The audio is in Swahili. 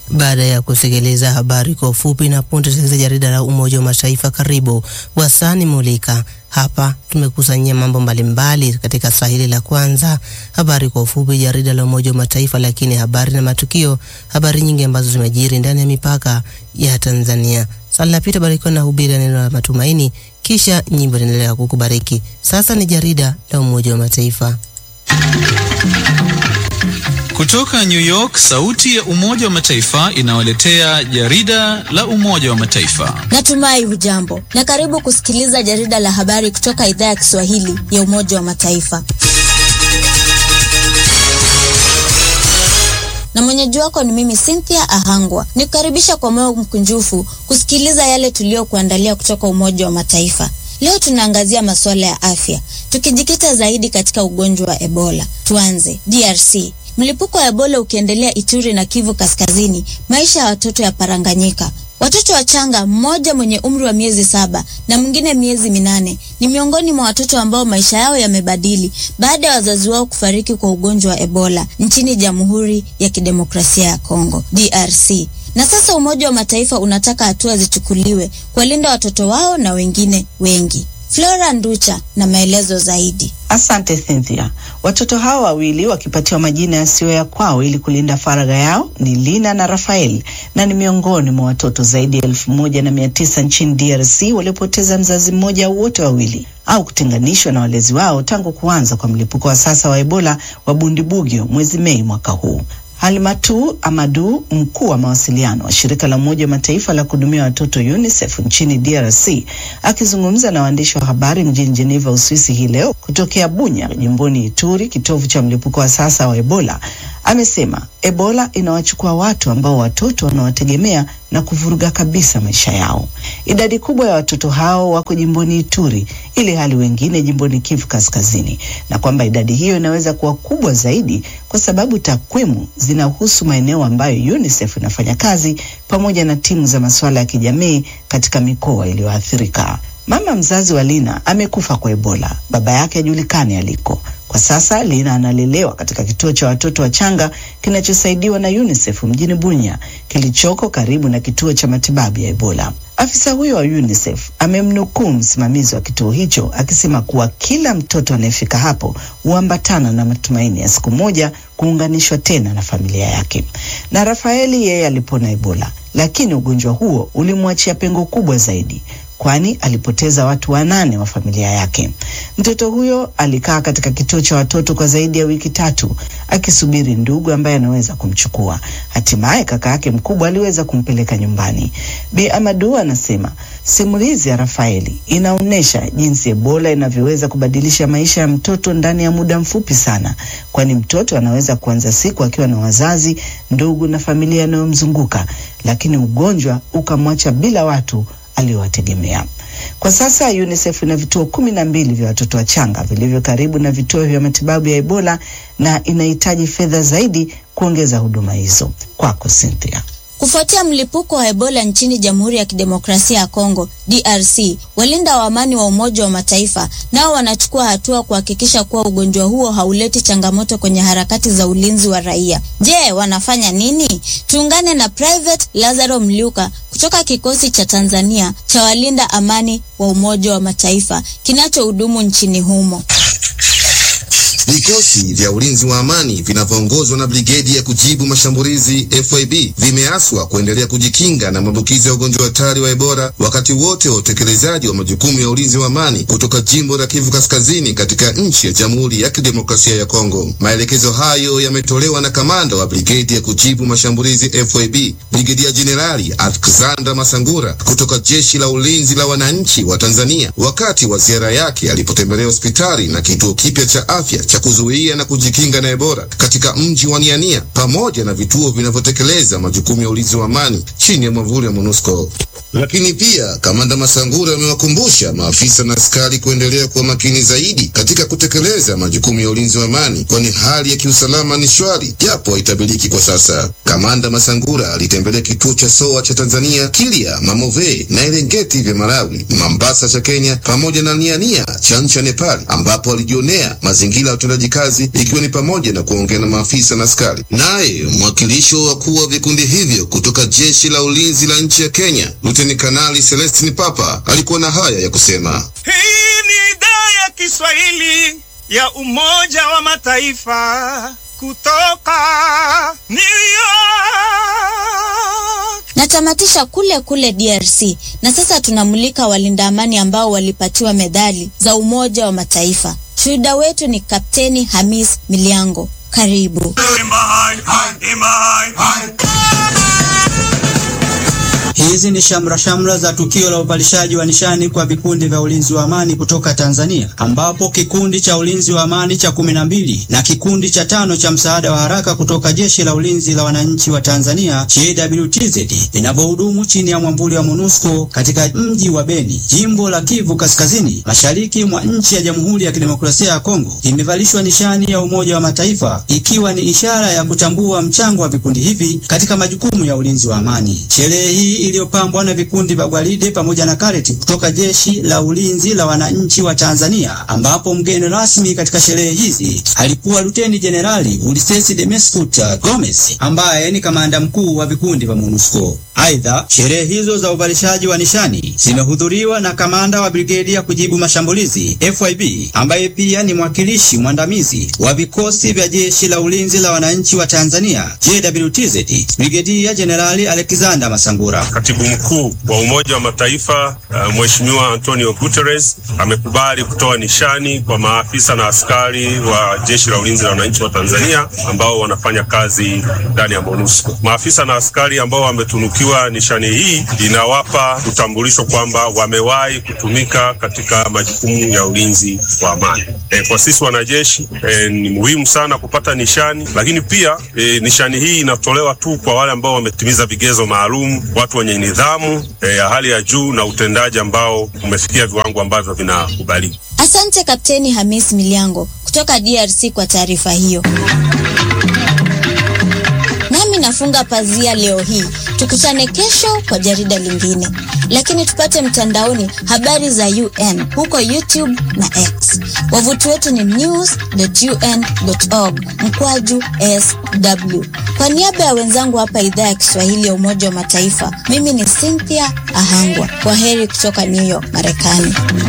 Baada ya kusikiliza habari kwa ufupi na punde tusikiliza jarida la Umoja wa Mataifa. Karibu Wasani Mulika. Hapa tumekusanyia mambo mbalimbali katika Swahili la kwanza, habari kwa ufupi, jarida la Umoja wa Mataifa, lakini habari na matukio, habari nyingi ambazo zimejiri ndani ya mipaka ya Tanzania. Swali la pita barikiwa na hubiri neno la matumaini, kisha nyimbo inaendelea kukubariki. Sasa ni jarida la Umoja wa Mataifa. Kutoka New York, sauti ya Umoja wa Mataifa inawaletea jarida la Umoja wa Mataifa. Natumai hujambo na karibu kusikiliza jarida la habari kutoka idhaa ya Kiswahili ya Umoja wa Mataifa. Na mwenyeji wako ni mimi Cynthia Ahangwa. Nikukaribisha kwa moyo mkunjufu kusikiliza yale tuliyokuandalia kutoka Umoja wa Mataifa. Leo tunaangazia masuala ya afya, tukijikita zaidi katika ugonjwa wa Ebola. Tuanze DRC. Mlipuko wa Ebola ukiendelea Ituri na Kivu Kaskazini, maisha ya watoto yaparanganyika. Watoto wachanga, mmoja mwenye umri wa miezi saba na mwingine miezi minane, ni miongoni mwa watoto ambao maisha yao yamebadili baada ya wazazi wao kufariki kwa ugonjwa wa Ebola nchini Jamhuri ya Kidemokrasia ya Kongo, DRC. Na sasa Umoja wa Mataifa unataka hatua zichukuliwe kuwalinda watoto wao na wengine wengi. Flora Nducha na maelezo zaidi. Asante Cynthia. Watoto hao wawili wakipatiwa majina yasiyo ya kwao ili kulinda faragha yao ni Lina na Rafael, na ni miongoni mwa watoto zaidi ya elfu moja na mia tisa nchini DRC waliopoteza mzazi mmoja au wote wawili au kutenganishwa na walezi wao tangu kuanza kwa mlipuko wa sasa wa Ebola wa Bundibugyo mwezi Mei mwaka huu. Halimatu Amadu, mkuu wa mawasiliano wa shirika la Umoja wa Mataifa la kuhudumia watoto UNICEF nchini DRC, akizungumza na waandishi wa habari mjini Geneva, Uswisi hii leo kutokea Bunya, jimboni Ituri, kitovu cha mlipuko wa sasa wa Ebola, amesema Ebola inawachukua watu ambao watoto wanawategemea na kuvuruga kabisa maisha yao. Idadi kubwa ya watoto hao wako jimboni Ituri, ili hali wengine jimboni Kivu Kaskazini, na kwamba idadi hiyo inaweza kuwa kubwa zaidi kwa sababu takwimu zinahusu maeneo ambayo UNICEF inafanya kazi pamoja na timu za masuala ya kijamii katika mikoa iliyoathirika. Mama mzazi wa Lina amekufa kwa Ebola, baba yake hajulikani aliko. Kwa sasa Lina analelewa katika kituo cha watoto wachanga kinachosaidiwa na UNICEF mjini Bunya, kilichoko karibu na kituo cha matibabu ya Ebola. Afisa huyo wa UNICEF amemnukuu msimamizi wa kituo hicho akisema kuwa kila mtoto anayefika hapo huambatana na matumaini ya siku moja kuunganishwa tena na familia yake. Na Rafaeli yeye alipona Ebola, lakini ugonjwa huo ulimwachia pengo kubwa zaidi kwani alipoteza watu wanane wa familia yake. Mtoto huyo alikaa katika kituo cha watoto kwa zaidi ya wiki tatu akisubiri ndugu ambaye anaweza kumchukua. Hatimaye kaka yake mkubwa aliweza kumpeleka nyumbani. Bi Amadu anasema simulizi ya Rafaeli inaonyesha jinsi Ebola inavyoweza kubadilisha maisha ya mtoto ndani ya muda mfupi sana, kwani mtoto anaweza kuanza siku akiwa na wazazi, ndugu na familia inayomzunguka, lakini ugonjwa ukamwacha bila watu aliyowategemea. Kwa sasa UNICEF ina vituo kumi na mbili vya watoto wachanga vilivyo karibu na vituo vya matibabu ya Ebola na inahitaji fedha zaidi kuongeza huduma hizo. Kwako Cynthia. Kufuatia mlipuko wa Ebola nchini Jamhuri ya Kidemokrasia ya Kongo DRC, walinda wa amani wa Umoja wa Mataifa nao wanachukua hatua kuhakikisha kuwa ugonjwa huo hauleti changamoto kwenye harakati za ulinzi wa raia. Je, wanafanya nini? Tuungane na Private Lazaro Mliuka kutoka kikosi cha Tanzania cha walinda amani wa Umoja wa Mataifa kinachohudumu nchini humo. Vikosi vya ulinzi wa amani vinavyoongozwa na brigedi ya kujibu mashambulizi FIB vimeaswa kuendelea kujikinga na maambukizi ya ugonjwa hatari wa Ebola wakati wote wa utekelezaji wa majukumu ya ulinzi wa amani kutoka jimbo la Kivu Kaskazini katika nchi ya Jamhuri ya Kidemokrasia ya Kongo. Maelekezo hayo yametolewa na kamanda wa brigedi ya kujibu mashambulizi FIB, Brigedia Jenerali Alexander Masangura kutoka jeshi la ulinzi la wananchi wa Tanzania wakati wa ziara yake alipotembelea hospitali na kituo kipya cha afya cha kuzuia na kujikinga na Ebola katika mji wa Niania pamoja na vituo vinavyotekeleza majukumu ya ulinzi wa amani chini ya mwavuli wa MONUSCO. Lakini pia kamanda Masangura amewakumbusha maafisa na askari kuendelea kuwa makini zaidi katika kutekeleza majukumu ya ulinzi wa amani, kwani hali ya kiusalama ni shwari japo haitabiriki kwa sasa. Kamanda Masangura alitembelea kituo cha SOA cha Tanzania, Kilya, Mamove na Erengeti vya Malawi, Mambasa cha Kenya pamoja na Niania cha nchi ya Nepal, ambapo alijionea mazingira ya utendaji kazi, ikiwa ni pamoja na kuongea na maafisa na askari. Naye mwakilishi wa wakuu wa vikundi hivyo kutoka jeshi la ulinzi la nchi ya Kenya, Luteni Kanali Celestin Papa alikuwa na haya ya kusema. Hii ni idhaa ya Kiswahili ya Umoja wa Mataifa kutoka New York. Natamatisha kule kule DRC na sasa tunamulika walinda amani ambao walipatiwa medali za Umoja wa Mataifa. Shuhuda wetu ni Kapteni Hamis Miliango. Karibu. Hizi ni shamra shamra za tukio la upalishaji wa nishani kwa vikundi vya ulinzi wa amani kutoka Tanzania, ambapo kikundi cha ulinzi wa amani cha kumi na mbili na kikundi cha tano cha msaada wa haraka kutoka jeshi la ulinzi la wananchi wa Tanzania JWTZ vinavyohudumu chini ya mwambuli wa MONUSCO katika mji wa Beni, jimbo la Kivu Kaskazini, mashariki mwa nchi ya Jamhuri ya Kidemokrasia ya Kongo, vimevalishwa nishani ya Umoja wa Mataifa, ikiwa ni ishara ya kutambua mchango wa vikundi hivi katika majukumu ya ulinzi wa amani. Sherehe hii iliyopambwa na vikundi vya gwaride pamoja na kareti kutoka jeshi la ulinzi la wananchi wa Tanzania, ambapo mgeni rasmi katika sherehe hizi alikuwa Luteni Jenerali Ulysses Demescut Gomez ambaye ni kamanda mkuu wa vikundi vya MONUSCO. Aidha, sherehe hizo za uvalishaji wa nishani zimehudhuriwa na kamanda wa brigedi ya kujibu mashambulizi FYB ambaye pia ni mwakilishi mwandamizi wa vikosi vya jeshi la ulinzi la wananchi wa Tanzania JWTZ, Brigedia Jenerali Alexander Masangura. Katibu mkuu wa Umoja wa Mataifa uh, Mheshimiwa Antonio Guterres amekubali kutoa nishani kwa maafisa na askari wa jeshi la ulinzi la wananchi wa Tanzania ambao wanafanya kazi ndani ya MONUSCO. Maafisa na askari ambao wametunukiwa nishani hii inawapa utambulisho kwamba wamewahi kutumika katika majukumu ya ulinzi wa amani. E, kwa sisi wanajeshi e, ni muhimu sana kupata nishani, lakini pia e, nishani hii inatolewa tu kwa wale ambao wametimiza vigezo maalum, watu wenye nidhamu e, ya hali ya juu na utendaji ambao umefikia viwango ambavyo vinakubalika. Asante Kapteni Hamis Miliango kutoka DRC kwa taarifa hiyo. Nami nafunga pazia leo hii. Tukutane kesho kwa jarida lingine, lakini tupate mtandaoni habari za UN huko YouTube na X. Wavuti wetu ni news.un.org mkwaju sw. Kwa niaba ya wenzangu hapa idhaa ya Kiswahili ya Umoja wa Mataifa, mimi ni Cynthia Ahangwa. Kwa heri kutoka New York, Marekani.